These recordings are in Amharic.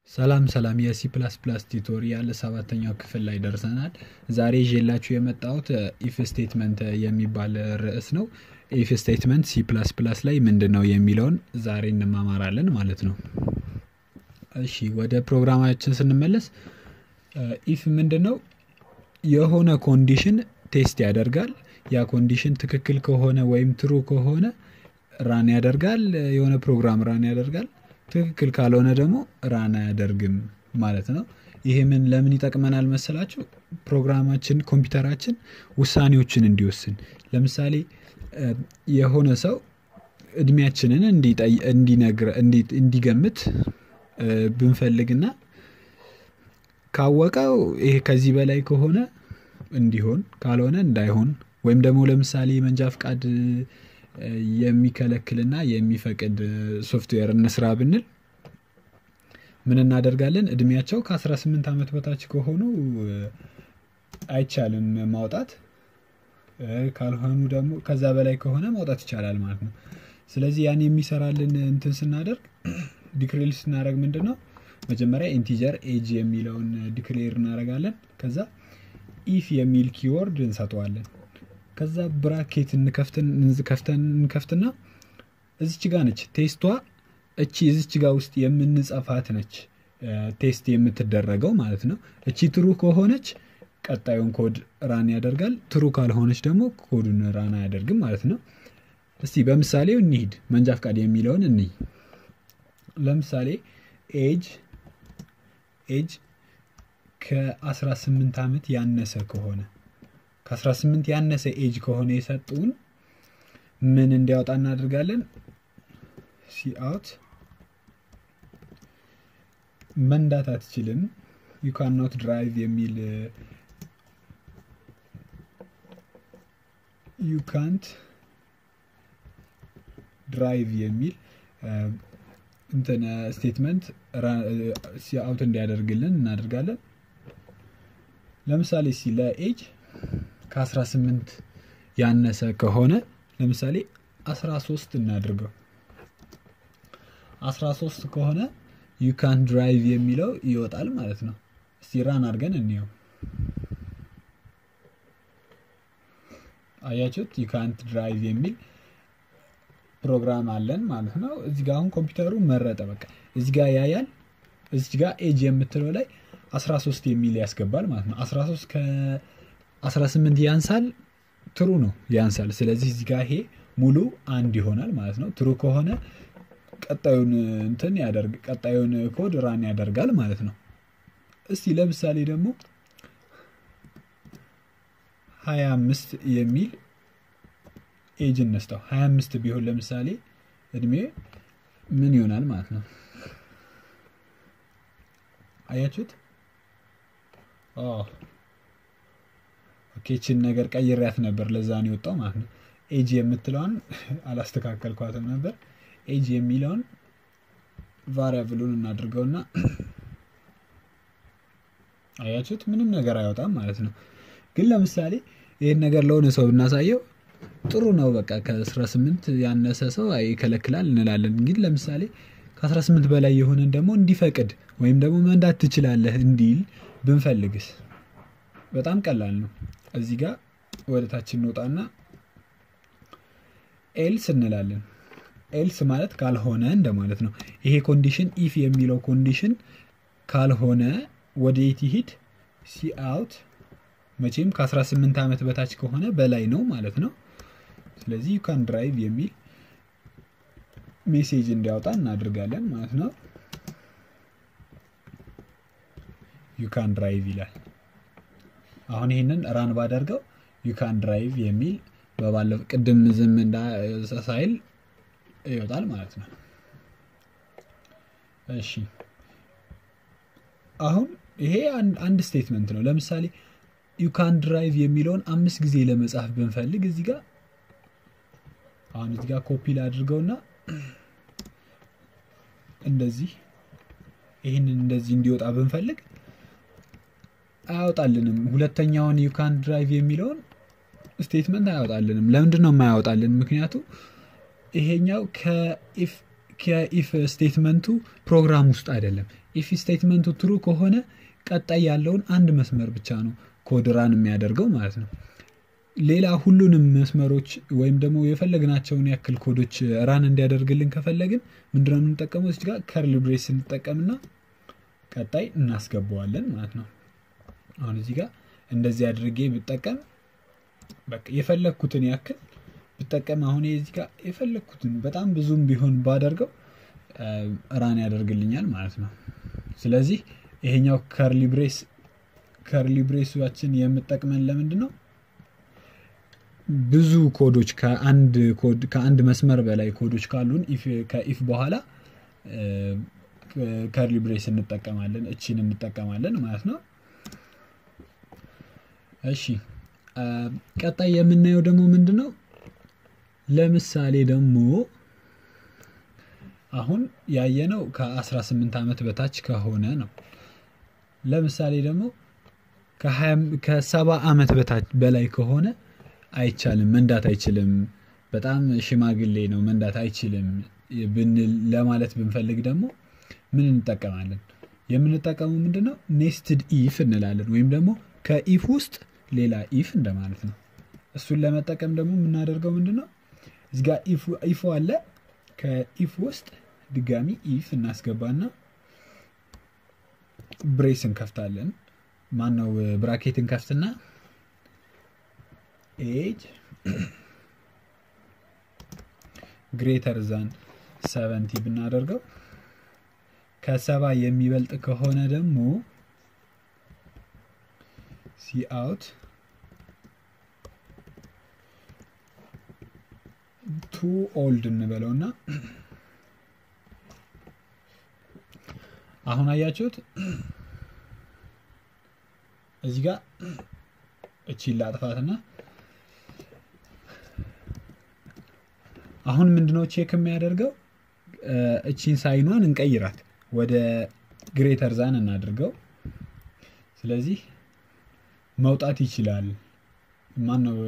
ሰላም ሰላም የሲ ፕላስ ፕላስ ቲቶሪያል ሰባተኛው ክፍል ላይ ደርሰናል። ዛሬ ይዤላችሁ የመጣሁት ኢፍ ስቴትመንት የሚባል ርዕስ ነው። ኢፍ ስቴትመንት ሲ ፕላስ ፕላስ ላይ ምንድን ነው የሚለውን ዛሬ እንማማራለን ማለት ነው። እሺ ወደ ፕሮግራማችን ስንመለስ ኢፍ ምንድን ነው? የሆነ ኮንዲሽን ቴስት ያደርጋል። ያ ኮንዲሽን ትክክል ከሆነ ወይም ትሩ ከሆነ ራን ያደርጋል። የሆነ ፕሮግራም ራን ያደርጋል። ትክክል ካልሆነ ደግሞ ራን አያደርግም ማለት ነው። ይሄ ምን ለምን ይጠቅመናል መሰላችሁ? ፕሮግራማችን ኮምፒውተራችን ውሳኔዎችን እንዲወስን ለምሳሌ የሆነ ሰው እድሜያችንን እንዲገምት ብንፈልግና ካወቀው ይሄ ከዚህ በላይ ከሆነ እንዲሆን ካልሆነ እንዳይሆን ወይም ደግሞ ለምሳሌ መንጃ ፍቃድ የሚከለክልና የሚፈቅድ ሶፍትዌር እንስራ ብንል ምን እናደርጋለን? እድሜያቸው ከ18 ዓመት በታች ከሆኑ አይቻልም ማውጣት፣ ካልሆኑ ደግሞ ከዛ በላይ ከሆነ ማውጣት ይቻላል ማለት ነው። ስለዚህ ያን የሚሰራልን እንትን ስናደርግ ዲክሌር ስናደርግ ምንድን ነው መጀመሪያ ኢንቲጀር ኤጅ የሚለውን ዲክሌር እናደርጋለን። ከዛ ኢፍ የሚል ኪወርድ እንሰጠዋለን። ከዛ ብራኬት ከፍተን እንከፍትና እዚች ጋ ነች ቴስቷ። እቺ እዚች ጋ ውስጥ የምንጸፋት ነች ቴስት የምትደረገው ማለት ነው። እቺ ትሩ ከሆነች ቀጣዩን ኮድ ራን ያደርጋል። ትሩ ካልሆነች ደግሞ ኮዱን ራን አያደርግም ማለት ነው። እስቲ በምሳሌው እንሂድ። መንጃ ፍቃድ የሚለውን እንይ። ለምሳሌ ኤጅ ኤጅ ከ18 ዓመት ያነሰ ከሆነ ከ18 ያነሰ ኤጅ ከሆነ የሰጡን ምን እንዲያወጣ እናደርጋለን? ሲአውት መንዳት አትችልም ዩ ካን ኖት ድራይቭ የሚል ዩ ካንት ድራይቭ የሚል እንትን ስቴትመንት ሲአውት እንዲያደርግልን እናደርጋለን። ለምሳሌ ሲ ለኤጅ ከ18 ያነሰ ከሆነ ለምሳሌ 13 እናድርገው። 13 ከሆነ ዩ ካንት ድራይቭ የሚለው ይወጣል ማለት ነው። እስቲ ራን አድርገን እንየው። አያችሁት? ዩ ካንት ድራይቭ የሚል ፕሮግራም አለን ማለት ነው። እዚህ ጋ አሁን ኮምፒውተሩ መረጠ። በቃ እዚህ ጋ ያያል። እዚህ ጋ ኤጅ የምትለው ላይ 13 የሚል ያስገባል ማለት ነው። 13 ከ18 ያንሳል፣ ትሩ ነው ያንሳል። ስለዚህ እዚህ ጋ ይሄ ሙሉ አንድ ይሆናል ማለት ነው። ትሩ ከሆነ ቀጣዩን እንትን ያደርግ ቀጣዩን ኮድ ራን ያደርጋል ማለት ነው። እስቲ ለምሳሌ ደግሞ 25 የሚል ኤጅ እነስተው 25 ቢሆን ለምሳሌ እድሜ ምን ይሆናል ማለት ነው። አያችሁት? ኦኬችን ነገር ቀይሬያት ነበር፣ ለዛ ነው የወጣው ማለት ነው። ኤጅ የምትለውን አላስተካከልኳትም ነበር። ኤጅ የሚለውን ቫሪያብሉን እናድርገውና አያችሁት? ምንም ነገር አይወጣም ማለት ነው። ግን ለምሳሌ ይህን ነገር ለሆነ ሰው ብናሳየው ጥሩ ነው። በቃ ከ18 ያነሰ ሰው ይከለክላል እንላለን። ግን ለምሳሌ ከ18 በላይ የሆነን ደግሞ እንዲፈቅድ ወይም ደግሞ መንዳት ትችላለህ እንዲል ብንፈልግስ በጣም ቀላል ነው። እዚህ ጋር ወደ ታች እንወጣና ኤልስ እንላለን። ኤልስ ማለት ካልሆነ እንደማለት ነው። ይሄ ኮንዲሽን ኢፍ የሚለው ኮንዲሽን ካልሆነ ወደ የት ይሂድ? ሲአውት መቼም ከ18 ዓመት በታች ከሆነ በላይ ነው ማለት ነው። ስለዚህ ዩ ካን ድራይቭ የሚል ሜሴጅ እንዲያወጣ እናድርጋለን ማለት ነው። ዩ ካን ድራይቭ ይላል። አሁን ይህንን ራን ባደርገው ዩ ካን ድራይቭ የሚል በባለፈ ቅድም ዝም ሳይል ይወጣል ማለት ነው። እሺ አሁን ይሄ አንድ ስቴትመንት ነው። ለምሳሌ ዩ ካን ድራይቭ የሚለውን አምስት ጊዜ ለመጻፍ ብንፈልግ እዚህ ጋር አሁን እዚህ ጋር ኮፒ ላድርገውና እንደዚህ ይህንን እንደዚህ እንዲወጣ ብንፈልግ አያወጣልንም። ሁለተኛውን ዩ ካን ድራይቭ የሚለውን ስቴትመንት አያወጣልንም። ለምንድን ነው የማያወጣልን? ምክንያቱ ይሄኛው ከኢፍ ከኢፍ ስቴትመንቱ ፕሮግራም ውስጥ አይደለም። ኢፍ ስቴትመንቱ ትሩ ከሆነ ቀጣይ ያለውን አንድ መስመር ብቻ ነው ኮድ ራን የሚያደርገው ማለት ነው። ሌላ ሁሉንም መስመሮች ወይም ደግሞ የፈለግናቸውን ያክል ኮዶች ራን እንዲያደርግልን ከፈለግን ምንድነው የምንጠቀመው? እዚህ ጋር ከርሊ ብሬስ እንጠቀምና ቀጣይ እናስገባዋለን ማለት ነው። አሁን እዚህ ጋር እንደዚህ አድርጌ ብጠቀም በቃ የፈለግኩትን ያክል ብጠቀም አሁን እዚህ ጋር የፈለግኩትን በጣም ብዙም ቢሆን ባደርገው ራን ያደርግልኛል ማለት ነው። ስለዚህ ይሄኛው ከርሊ ብሬስ ከርሊ ብሬሳችን የምጠቅመን ለምንድን ነው? ብዙ ኮዶች ከአንድ ኮድ ከአንድ መስመር በላይ ኮዶች ካሉን ከኢፍ በኋላ ከርሊ ብሬስ እንጠቀማለን እቺን እንጠቀማለን ማለት ነው። እሺ ቀጣይ የምናየው ደግሞ ምንድን ነው? ለምሳሌ ደግሞ አሁን ያየነው ከ18 ዓመት በታች ከሆነ ነው። ለምሳሌ ደግሞ ከሰባ ዓመት በታች በላይ ከሆነ አይቻልም፣ መንዳት አይችልም፣ በጣም ሽማግሌ ነው፣ መንዳት አይችልም ብንል ለማለት ብንፈልግ ደግሞ ምን እንጠቀማለን? የምንጠቀመው ምንድን ነው? ኔስትድ ኢፍ እንላለን፣ ወይም ደግሞ ከኢፍ ውስጥ ሌላ ኢፍ እንደማለት ነው። እሱን ለመጠቀም ደግሞ የምናደርገው ምንድን ነው? እዚጋ ኢፉ አለ። ከኢፍ ውስጥ ድጋሚ ኢፍ እናስገባና ብሬስ እንከፍታለን። ማነው ብራኬት እንከፍትና ኤጅ ግሬተር ዛን ሰቨንቲ ብናደርገው ከሰባ የሚበልጥ ከሆነ ደግሞ ሲአውት ቱ ኦልድ እንበለውና አሁን አያችሁት እዚህ ጋር እቺን ላጥፋትና አሁን ምንድነው ቼክ የሚያደርገው እቺን ሳይኗን እንቀይራት ወደ ግሬተር ዛን እናድርገው ስለዚህ መውጣት ይችላል ማን ነው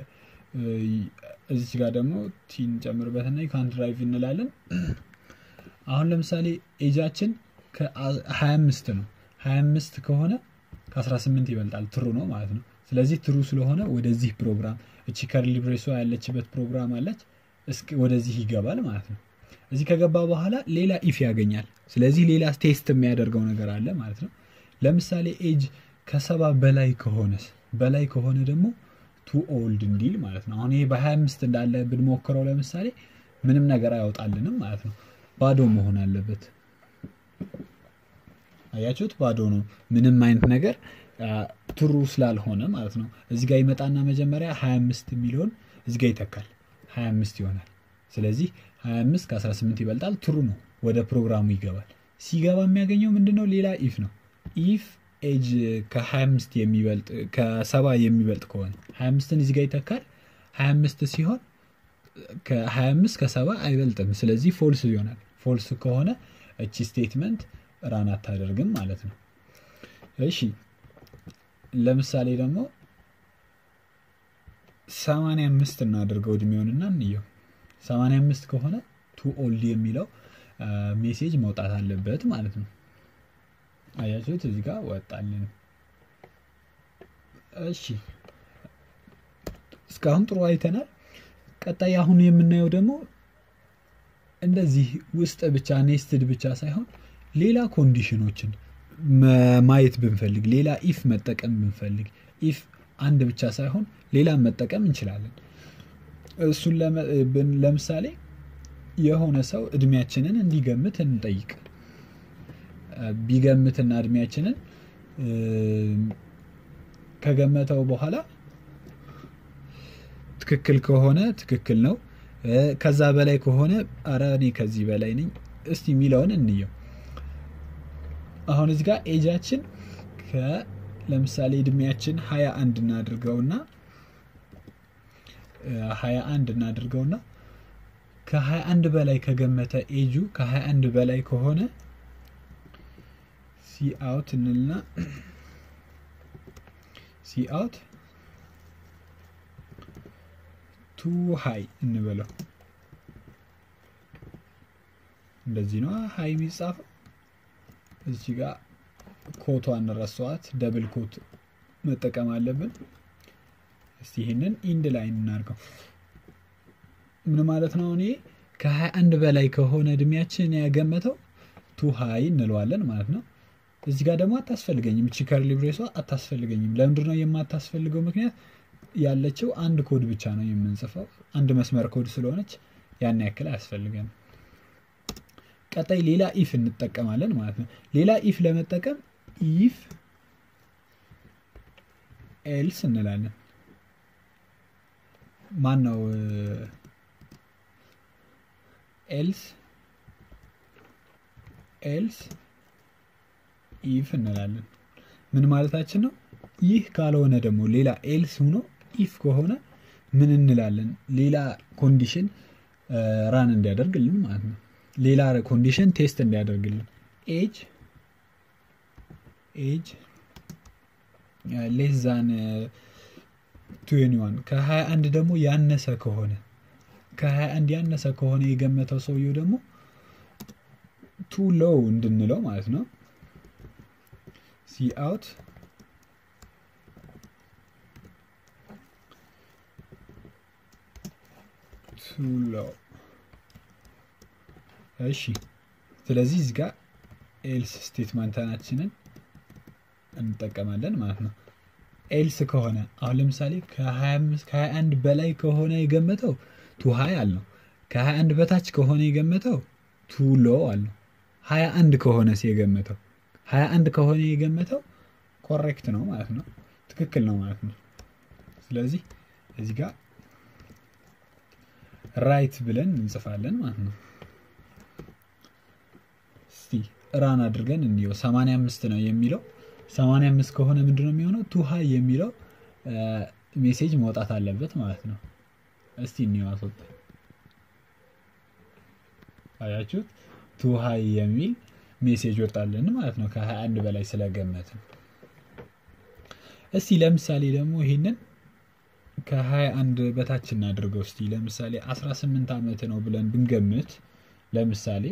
እዚች ጋር ደግሞ ቲን ጨምርበትና ካንት ድራይቭ እንላለን አሁን ለምሳሌ ኤጃችን ከ25 ነው 25 ከሆነ ከ18 ይበልጣል ትሩ ነው ማለት ነው ስለዚህ ትሩ ስለሆነ ወደዚህ ፕሮግራም እቺ ከርሊ ብሬሷ ያለችበት ፕሮግራም አለች ወደዚህ ይገባል ማለት ነው እዚህ ከገባ በኋላ ሌላ ኢፍ ያገኛል ስለዚህ ሌላ ቴስት የሚያደርገው ነገር አለ ማለት ነው ለምሳሌ ኤጅ ከሰባ በላይ ከሆነስ በላይ ከሆነ ደግሞ ቱ ኦልድ እንዲል ማለት ነው አሁን ይሄ በ25 እንዳለ ብንሞክረው ለምሳሌ ምንም ነገር አያወጣልንም ማለት ነው ባዶ መሆን አለበት አያችሁት ባዶ ነው ምንም አይነት ነገር ትሩ ስላልሆነ ማለት ነው እዚህ ጋር ይመጣና መጀመሪያ 25 የሚለውን እዚህ ጋር ይተካል 25 ይሆናል ስለዚህ 25 ከ18 ይበልጣል ትሩ ነው ወደ ፕሮግራሙ ይገባል ሲገባ የሚያገኘው ምንድነው ሌላ ኢፍ ነው ኢፍ ኤጅ ከ25 የሚበልጥ ከሰባ የሚበልጥ ከሆነ 25ን እዚህ ጋር ይተካል 25 ሲሆን ከ25 ከሰባ አይበልጥም ስለዚህ ፎልስ ይሆናል ፎልስ ከሆነ እቺ ስቴትመንት ራን አታደርግም ማለት ነው እሺ ለምሳሌ ደግሞ 85 እናደርገው እድሜውንና እንየው 85 ከሆነ ቱ ኦልድ የሚለው ሜሴጅ መውጣት አለበት ማለት ነው አያችሁት እዚህ ጋር ወጣልን እሺ እስካሁን ጥሩ አይተናል ቀጣይ አሁን የምናየው ደግሞ እንደዚህ ውስጥ ብቻ ኔስትድ ብቻ ሳይሆን ሌላ ኮንዲሽኖችን ማየት ብንፈልግ ሌላ ኢፍ መጠቀም ብንፈልግ ኢፍ አንድ ብቻ ሳይሆን ሌላም መጠቀም እንችላለን እሱን ለምሳሌ የሆነ ሰው እድሜያችንን እንዲገምት እንጠይቅ ቢገምትና እድሜያችንን ከገመተው በኋላ ትክክል ከሆነ ትክክል ነው ከዛ በላይ ከሆነ አረ እኔ ከዚህ በላይ ነኝ እስቲ የሚለውን እንየው አሁን እዚህ ጋር ኤጃችን ለምሳሌ እድሜያችን ሀያ አንድ እናድርገውና ሀያ አንድ እናድርገውና ከሀያ አንድ በላይ ከገመተ ኤጁ ከሀያ አንድ በላይ ከሆነ ሲአውት እንልና ሲአውት ቱ ሀይ እንበለው እንደዚህ ነው ሀይ የሚጻፈው እዚህ ጋር ኮቷን ረሷት፣ ደብል ኮት መጠቀም አለብን። እስቲ ይህንን ኢንድ ላይ እናርገው። ምን ማለት ነው? እኔ ከ21 በላይ ከሆነ እድሜያችን ያገመተው ቱ ሀይ እንለዋለን ማለት ነው። እዚህ ጋር ደግሞ አታስፈልገኝም፣ እቺ ከርሊ ብሬሷ አታስፈልገኝም። ለምንድን ነው የማታስፈልገው? ምክንያት ያለችው አንድ ኮድ ብቻ ነው የምንጽፈው፣ አንድ መስመር ኮድ ስለሆነች ያን ያክል አያስፈልገንም። ቀጣይ ሌላ ኢፍ እንጠቀማለን ማለት ነው። ሌላ ኢፍ ለመጠቀም ኢፍ ኤልስ እንላለን። ማን ነው ኤልስ ኤልስ ኢፍ እንላለን። ምን ማለታችን ነው? ይህ ካልሆነ ደግሞ ሌላ ኤልስ ሆኖ ኢፍ ከሆነ ምን እንላለን? ሌላ ኮንዲሽን ራን እንዲያደርግልን ማለት ነው። ሌላ ኮንዲሽን ቴስት እንዲያደርግልን ኤጅ ኤጅ ሌስ ዛን ትዌኒዋን ከ21 ደግሞ ያነሰ ከሆነ ከ21 ያነሰ ከሆነ የገመተው ሰውየው ደግሞ ቱ ሎው እንድንለው ማለት ነው። ሲ አውት ቱ ሎው። እሺ፣ ስለዚህ እዚህ ጋር ኤልስ ስቴትመንታችንን እንጠቀማለን ማለት ነው። ኤልስ ከሆነ አሁን ለምሳሌ ከ21 በላይ ከሆነ የገመተው ቱ ሀይ አልነው። ከ21 በታች ከሆነ የገመተው ቱ ሎ አልነው። 21 ከሆነ የገመተው 21 ከሆነ የገመተው ኮሬክት ነው ማለት ነው፣ ትክክል ነው ማለት ነው። ስለዚህ እዚህ ጋር ራይት ብለን እንጽፋለን ማለት ነው። እስቲ ራን አድርገን እንየው። 85 ነው የሚለው 85 ከሆነ ምንድን ነው የሚሆነው? ቱ ሀይ የሚለው ሜሴጅ መውጣት አለበት ማለት ነው። እስቲ እንየው። አስወጣ አያችሁት? ቱ ሀይ የሚል ሜሴጅ ወጣልን ማለት ነው ከ21 በላይ ስለገመትን። እስቲ ለምሳሌ ደግሞ ይሄንን ከ21 በታች እናድርገው። እስቲ ለምሳሌ 18 ዓመት ነው ብለን ብንገምት ለምሳሌ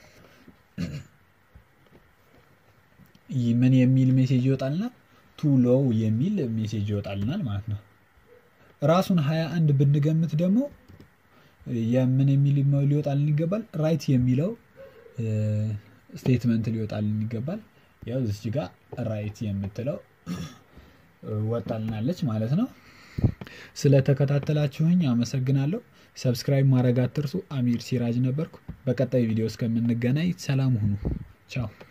ምን የሚል ሜሴጅ ይወጣልናል? ቱ ሎው የሚል ሜሴጅ ይወጣልናል ማለት ነው። ራሱን 21 ብንገምት ደግሞ የምን የሚል ሊወጣልን ይገባል? ራይት የሚለው ስቴትመንት ሊወጣልን ይገባል። ያው እዚች ጋር ራይት የምትለው ወጣልናለች ማለት ነው። ስለተከታተላችሁኝ አመሰግናለሁ። ሰብስክራይብ ማድረግ አትርሱ። አሚር ሲራጅ ነበርኩ። በቀጣይ ቪዲዮ እስከምንገናኝ ሰላም ሁኑ። ቻው